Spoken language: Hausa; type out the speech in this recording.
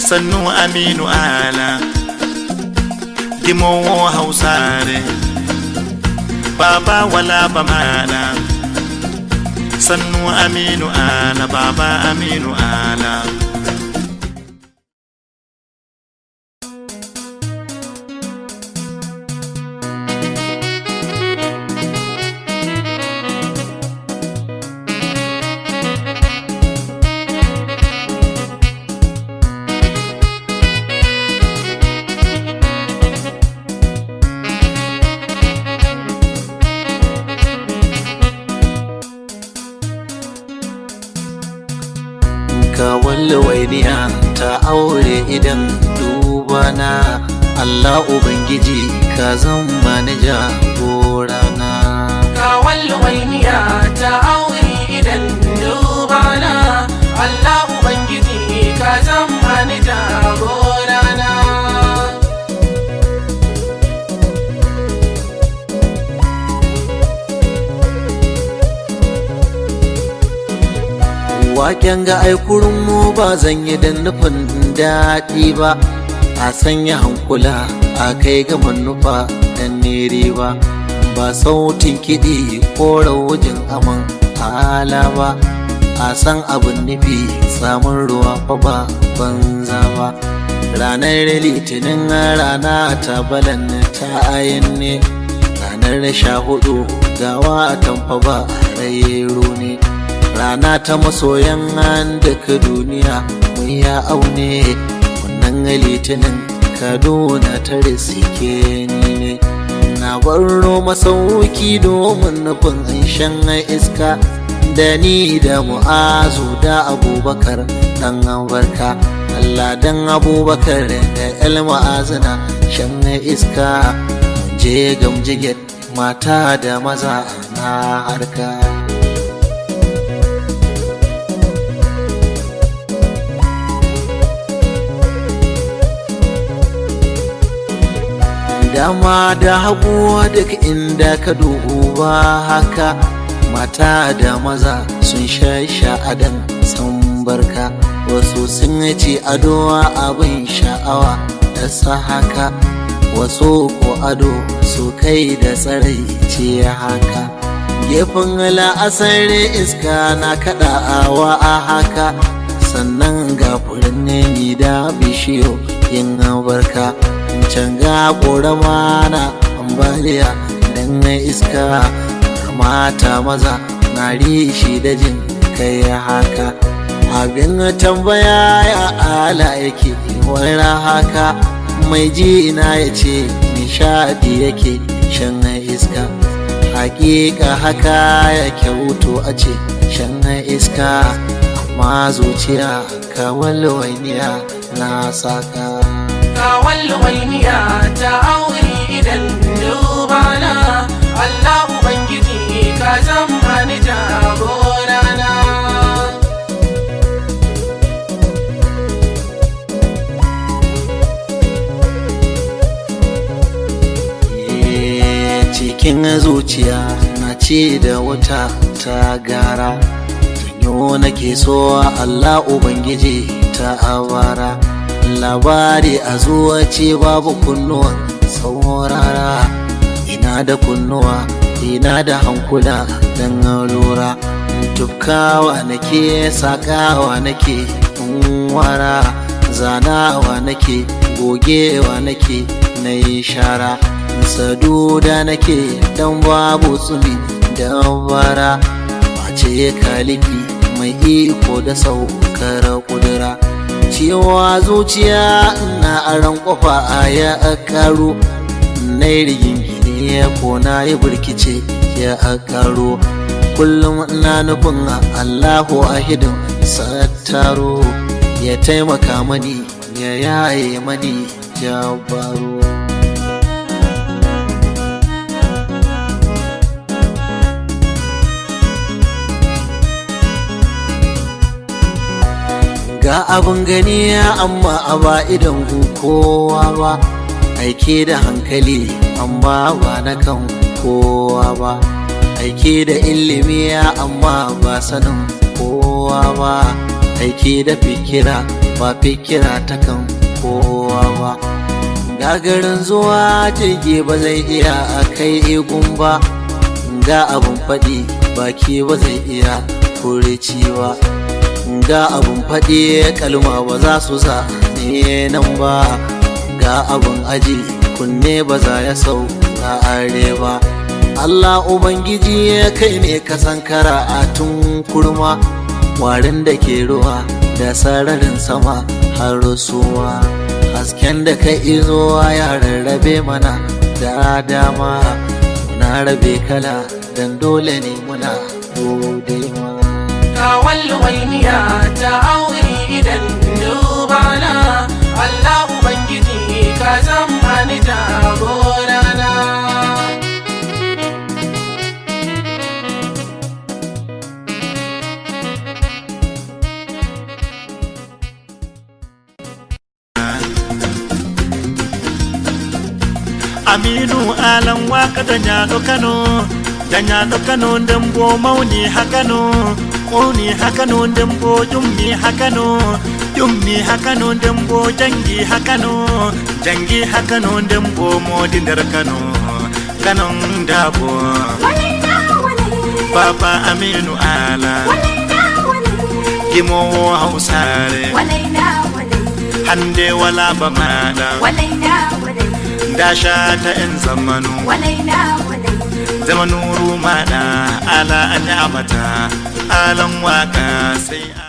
sannu aminu ala dimowo hausare baba wala bamana sannu aminu ala baba aminu ala kawal wainiya ta aure idan dubana Allah Ubangiji ka zama ni jagorana kawal wainiya ta aure idan dubana Allah Ubangiji ka zama ni jagorana Waken ga aikurin mu ba zan yi da nufin daɗi ba a sanya hankula a kai ga manufa dan nere ba ba sautin kiɗi ko raujin aman ala ba a san abin nufi samun ruwa fa ba banza ba ranar litinin rana ta balan ta ayin ne ranar sha hudu gawa tamfa ba rairo ne rana ta masoyan duka duniya mun ya aune wannan litinin kaduna ta risike ni ne na baro masauki domin nufin shan iska da ni da mu'azu da abubakar dan barka Allah dan abubakar da el ma'azina shan iska je gamjiget mata da maza na harka dama da hagu duk inda ka duba haka mata da maza sun sha sha'adan san barka wasu sun ci ado abin sha'awa da sa haka wasu ko ado su kai da tsarai ce haka gefen la'asar iska na kaɗawa a haka sannan ga furin ni da bishiyo yin barka can ga ƙorama na ambaliya dan na iska mata maza na rishi da jin kai haka abin tambaya ya ala yake wani haka mai ji na ya ce nishadi yake shan iska hakika haka ya kyautu a ce shan iska amma zuciya kawal wainiya na saka kawal wainiya ta aure idan dubana Allah Ubangiji ka zama ni jagorana cikin zuciya na ce da wata ta gara tanyo nake so Allah Ubangiji ta abara labari a zuwa ce babu kunnuwa saurara ina da kunnuwa ina da hankula don lura tufkawa nake sakawa nake wara zanawa nake gogewa nake na yi shara saduda nake dan babu tsumi da bara mace kaliki mai iko da saukar kudura cewa zuciya na aran kofa a ya karo na rigingine ko na yi burkice ya karo kullum na nufin allahu ahidin sattaro ya taimaka mani ya yaye mani jabaro ga abin gani amma a ba idan kowa ba aike da hankali amma ba na kan kowa ba aike da ilimi amma ba sanin kowa ba aike da fikira ba fikira ta kan kowa ba gagarin zuwa jirgi ba zai iya a kai igun ba ga abun faɗi baki ba zai iya kureci ba ga abun faɗi kalma ba za su sa ne nan ba ga abun aji kunne ba za ya sau na are ba Allah Ubangiji kai ne ka sankara a tun kurma warin da ke ruwa da sararin sama har suwa hasken da ka izo ya rarrabe mana da dama na rabe kala dan dole ne muna gode ma kawal walmiya ta aure idan dubana Allah Ubangiji ka zama ni jagorana aminu alan waka da nyado kano da nyado kano dembo mauni hakano mauni hakano dembo jummi hakano jummi hakano dembo jangi hakano jangi hakano dembo modi nder kano kanon dabo baba aminu ala gimowo hausare hande wala ba maɗa dasha ta 'yan zamanu zamanu rumana ala an amata alan waka sai